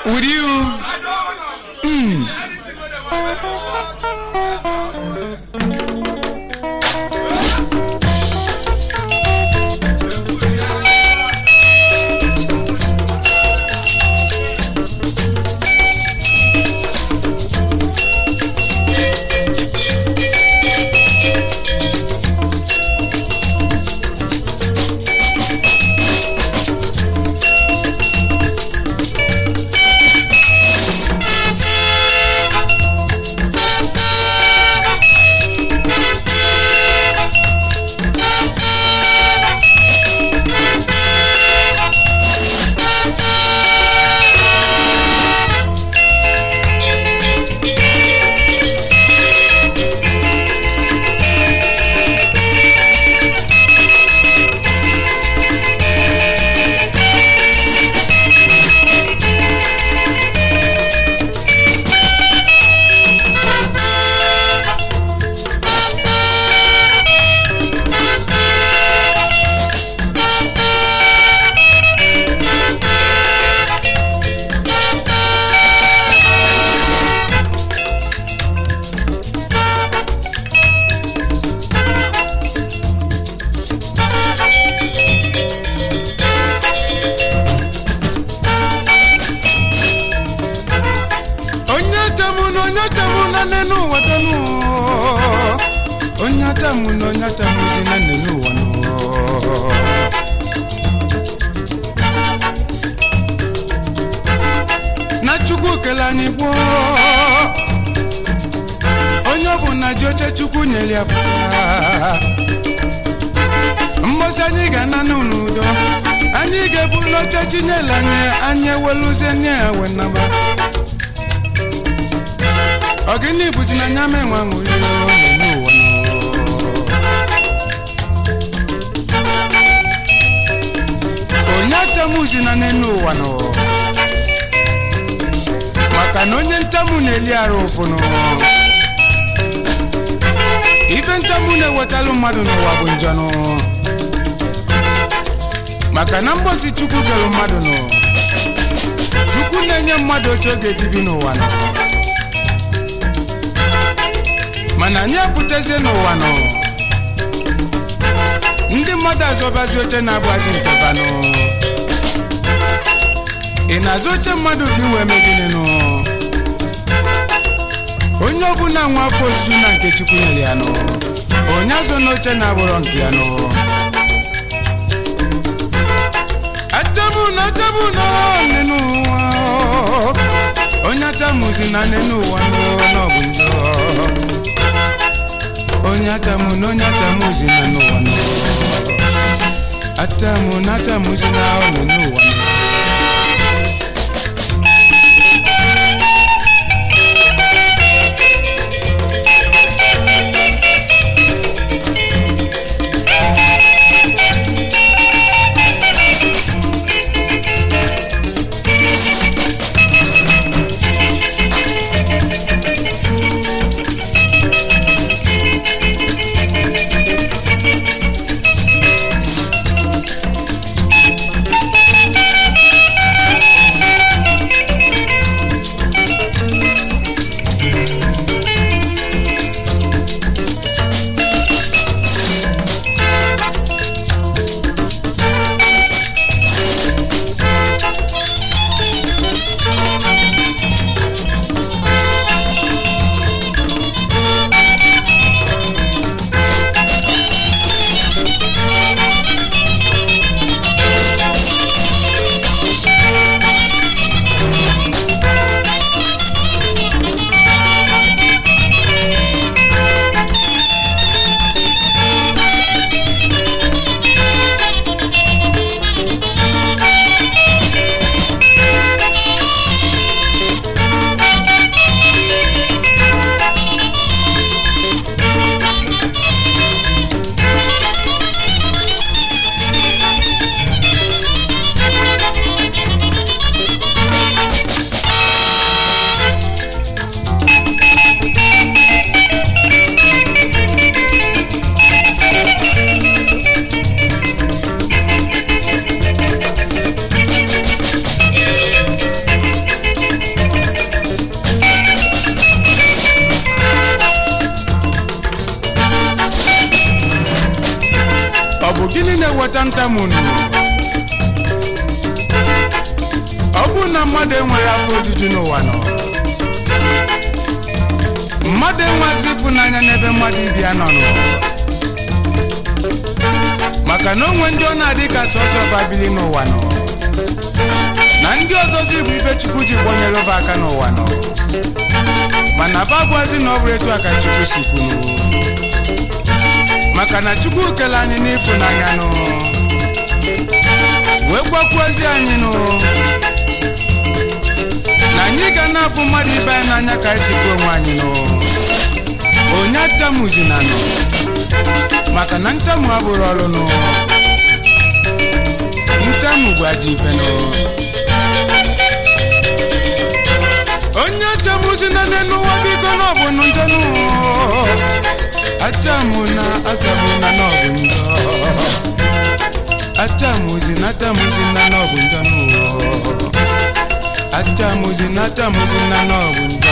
with you. Mm. onye atamụ na onye atamụ na nne n'ụwa dọnụ onye atamụ na onye atamụ si na nne n'ụwa nụ na chukwu kele anyị gboo onye ọ bụ na ji oche chukwu nyere ya pụta mgbọsị anyị ga-ana n'udo anyị ga-ebu n'oche chinyere anyị anyị eweluzie nye ya wenaba ọgịnị bụzi na nya menwe aṅụrị n'ụwa nọ. onye atamuzi na n'enu ụwa nọ maka na onye ntamu na-eli arụ ụfụnụ ife ntamu na-ewetalụ mmadụ n'ụwa bụ njọnụ maka na mgbosi chukwu kere mmadụ nọ chukwu na-enye mmadụ oche oge ji bi n'ụwa nọ mana anyị apụtazie n'ụwa nọ ndị mmadụ azọbazi oche na-abụazi nke vanụ ị na-azụ oche mmadụ ka ị wee meginenụ onye ọbụla nwa afọ ojuju na nke chukwu nyere ya nụ onye azọ n'oche na-abụrọ nke ya nụ atamu na atamu na nne n'ụwa onye atamuzi na nne n'ụwa nụ n'ọbụ njọ onye atamu na onye atamuzi na n'ụwa nụ atamu na atamuzi na ọnụ n'ụwa nụ na-eweta ntamunu ọ bụrụ na mmadụ enweghị afọ ojuju n'ụwa nọ mmadụ enweghịzi ịfụnanya n'ebe mmadụ ibi ya nọ nọ maka na onwe ndị ọ na-adị ka sọsọ babili n'ụwa nọ na ndị ọzọzi bụ ife chukwu ji gbanyere ova aka n'ụwa nọ mana bagwazi na ọ bụrụ etu a ka chukwu si kwunu maka na chukwu kele anyị n'ịfụnanya nụ wee gwakwuozi anyị nụ na anyị ga na-afụ mmadụ ibe anyị n'anya ka anyị si fụ onwe anyị nụ onye atamuzina nụ maka na ntamu abụrụ ọrụ nụ ntamu bụ ajọ ife nụ onye atamuzina n'enu ụwa biko na ọ bụ njọ nụ atamuna atamuna na ọ bụ njọ atamuzina atamuzina na ọ bụ njọ nụ atamuzina atamuzina na ọ bụ njọ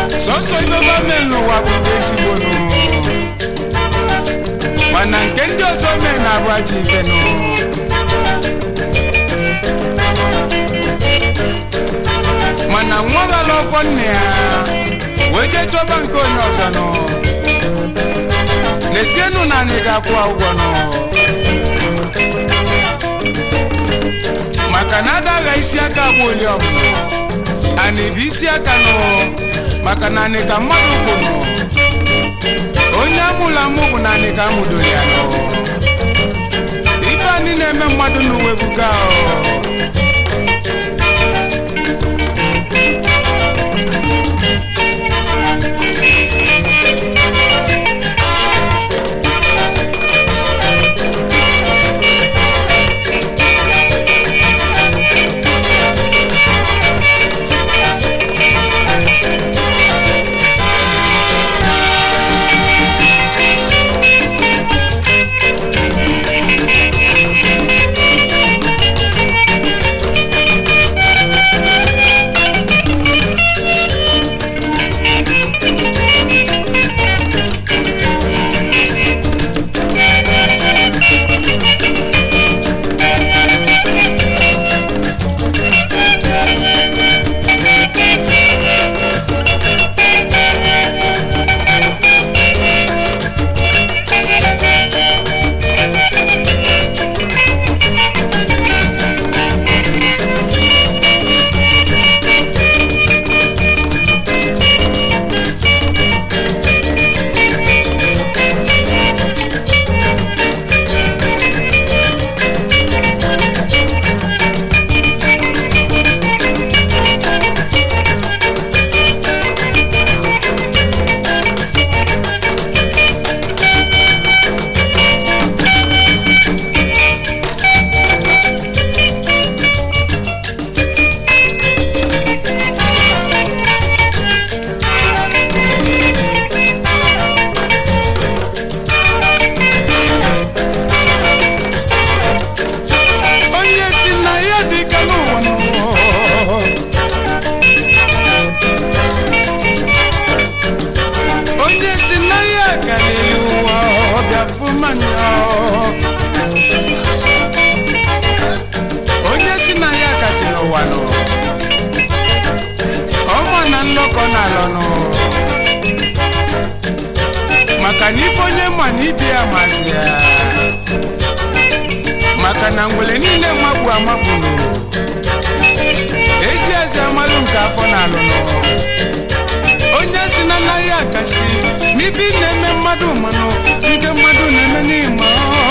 sọsọ ibe gọọmenti n'ụwa bụ nke ezigbo nụ mana nke ndị ọzọ mee na-abụ ajọ ife nụ mana nwa ghala ọfọ nne ya wee jee chọba nke onye ọzọ nụ n'ezienụ na anyị ga-akwụ ụgwọ nụ maka na adagha isi aka bụ oli ọbụla anyị bụ isi aka nụ maka na anyị ka mmadụ bụ nụ onye amụla amụ bụ na anyị ka amụdoro ya nụ ibe anyị na-eme mmadụ n'uwe buga ọ onye si na ya dị ka n'ụwa n'ụwa onye si na ya karịrị ụwa ọbịa fụmanya onye si na ya kasị n'ụwa nọ ọma na nlọkọ na-alọ nọ maka na ife onye ma na ibe ya mazi ya maka na ngwele niile magbu amagbu nụ eji eze amalụ nke afọ na-alụ nụ onye si na anaghị akasi n'ife ị na-eme mmadụ manụ nke mmadụ na-eme n'ime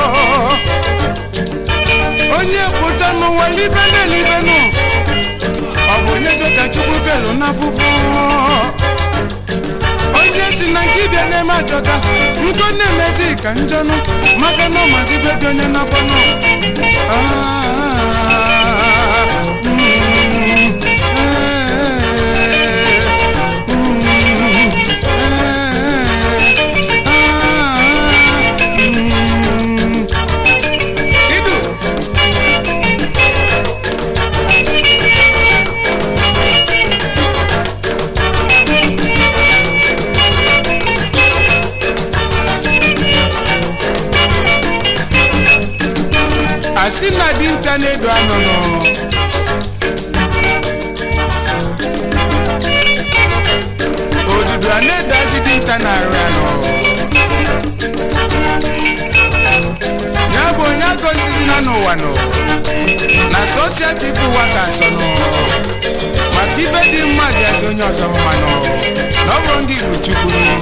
onye pụta n'ụwa libe na-elibe nụ ọ bụ onye so ka chukwu kelu n'afụfụ onye si na nke ịbịa na-eme achọka nkọ na-emezi ka njọnụ maka na ọmazi ibe dị onye n'afọ nọ Ah, mm, eh, mm, eh, ah, mm. Idu asị na dinta na-edo anụnụ odudu a na-edozi dinta na-arụ anụ ya bụ onye agozizina n'ụwa nụ na sosietip ụwa ka nsọ nụ maka ibe dị mma dị ezi onye ọzọ mma nụ na ọ bụrụ ndị igbo chukwu nụ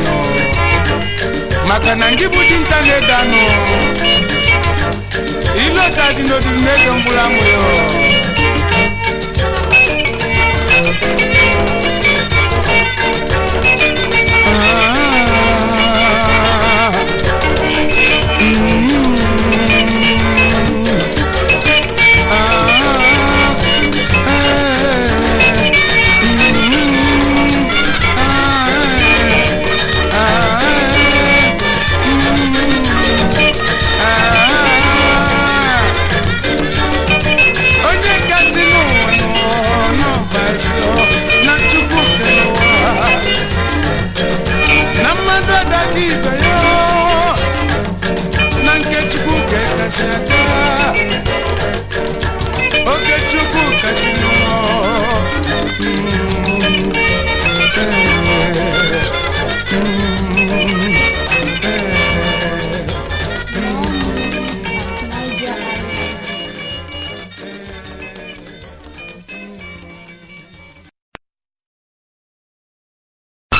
nụ maka na ndị bụ dinta na-edo anụ ilotazi n'odiri na-edo mkpụrụ amụ ya